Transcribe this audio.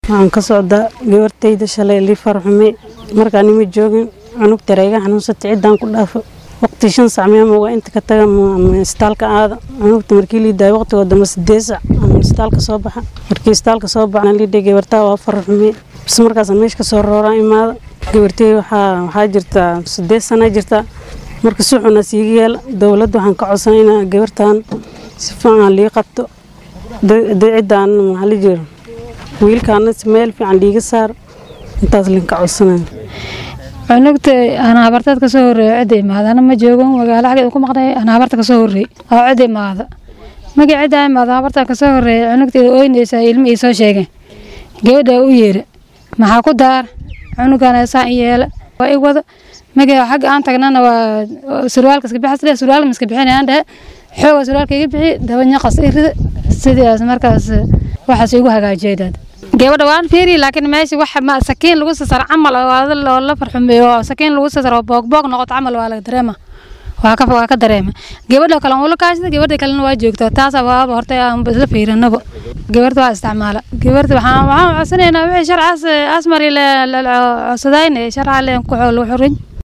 waxaan ka socdaa gabartayda shalay lii farxume markaa nima joogin cunug tareega xanuunsata ciddaan ku dhaafo waqti shan sac meema waa inta ka taga istaalka aada cunugta markii lii daaya waqtigoo dambe sideed sac ama istaalka soo baxa markii istaalka soo baxa liidhay gabartaa waa farxume bas markaas meesha kasoo rooraan imaada gabartay waxaa waxaa jirtaa sideed sana jirtaa marka si xuna siiga yeela dowladda waxaan ka codsanay inaa gabartan si fiican lii qabto ciddaan maxaa la jiro wiilkaana meel fiican liiga saar intaas linka codsanay cunugta aan habarteed kasoo horreeyo cidda imaada ana ma joogan magaalo xaggeeda ku maqnay aan habarta kasoo horreey oo cidda imaada markii ciddaa imaada habarta kasoo horreeya cunugteeda ooynaysaa ilma ii soo sheegeen gabadhaa u yeera maxaa ku daar cunugan saan i yeela waa i wada markii xagga aan tagnana waa surwaalka iska bixas surwaalka ma iska bixinayaan dhehe xooga surwaalka iga bixi daba ñaqas i rida sidaas markaas waxaas igu hagaajiyay dad gabadha waan fiiri laakiin meesha wax ma sakiin lagu sasar camal oo la farxumeeyo sakiin lagu sasar oo boogboog noqoto camal waa laga dareema waa ka waa ka dareema gabadha kale ula kaashada gabadha kalena waa joogtaa taasa waaba horta aan isla fiirinaba gabarta waa isticmaala gabarta waxaan waxaan codsanaynaa wixii sharcaas asmari la codsadayna sharca leen ku xoolo xurin